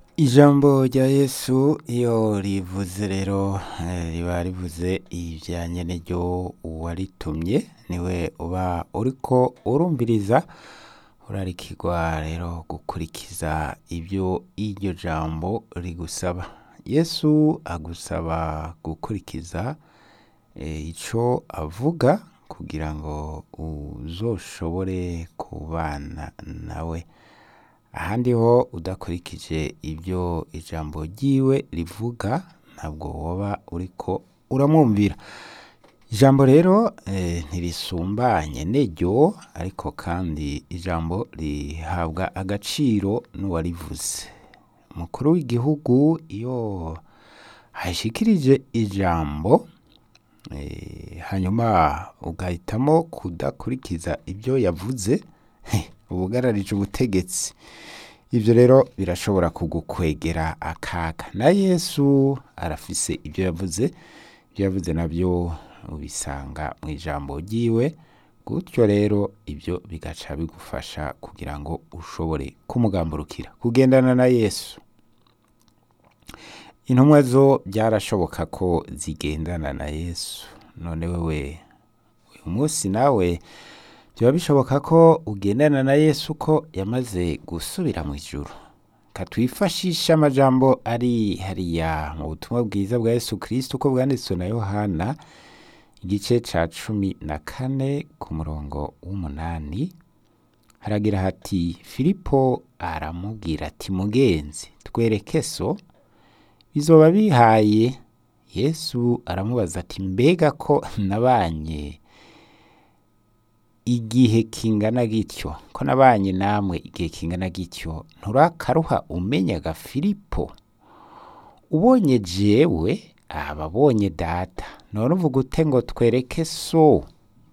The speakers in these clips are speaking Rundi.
ijambo rya yesu iyo rivuze rero eh, riba rivuze ibijyanye n'iryo uwaritumye niwe uba uriko urumviriza urarikirwa rero gukurikiza ibyo iryo jambo rigusaba yesu agusaba gukurikiza eh, ico avuga kugira ngo uzoshobore kubana nawe ahandi ho udakurikije ibyo ijambo ryiwe rivuga ntabwo woba uriko uramwumvira ijambo rero eh, ntirisumbanye n'iryo ariko kandi ijambo rihabwa agaciro n'uwarivuze umukuru w'igihugu iyo ashikirije ijambo eh, hanyuma ugahitamo kudakurikiza ibyo yavuze uba ugararije ubutegetsi ibyo rero birashobora kugukwegera akaga na yesu arafise ibyo yavuze ibyo yavuze nabyo ubisanga mu ijambo ryiwe gutyo rero ibyo bigaca bigufasha kugira ngo ushobore kumugamburukira kugendana na yesu intumwa zo byarashoboka ko zigendana na yesu none wewe uyu munsi nawe byaba bishoboka ko ugendana na yesu ko yamaze gusubira mu ijuru katwifashisha amajambo ari hariya mu butumwa bwiza bwa yesu kirisito uko bwanditswe na yohana igice ca cumi na kane ku murongo w'umunani haragira hati filipo aramubwira ati mugenzi twereke so bizoba bihaye yesu aramubaza ati mbega ko nabanye igihe kingana gityo ko nabanye namwe igihe kingana gityo nturakaruha umenyaga filipo ubonye jewe aba abonye data none uvuga ute ngo twereke so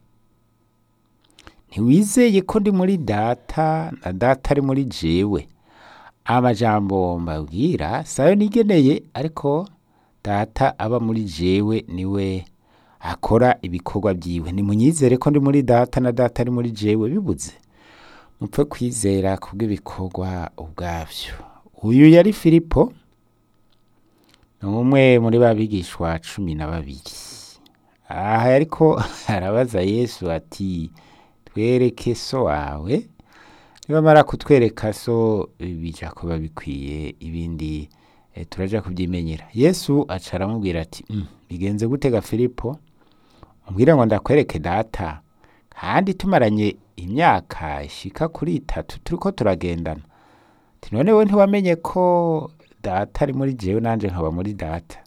ntiwizeye ko ndi muri data na data ari muri jewe amajambo mbabwira sayo nigeneye ariko data aba muri jewe niwe akora ibikorwa byiwe nimunyizere ko ndi muri data na data ari muri jewe bibuze mupfe kwizera kubw'ibikorwa ubwabyo uyu yari filipo ni umwe muri ba bigishwa cumi na babiri aha ariko arabaza yesu ati twereke so wawe nibamara kutwereka so bija kuba bikwiye ibindi eh, turaja kubyimenyera yesu aca aramubwira ati "Mm, bigenze gutega filipo umbwire ngo ndakwereke data kandi tumaranye imyaka ishika kuri itatu turiko turagendana ati none we ntiwamenye ko data ari muri jewe nanje nkaba muri data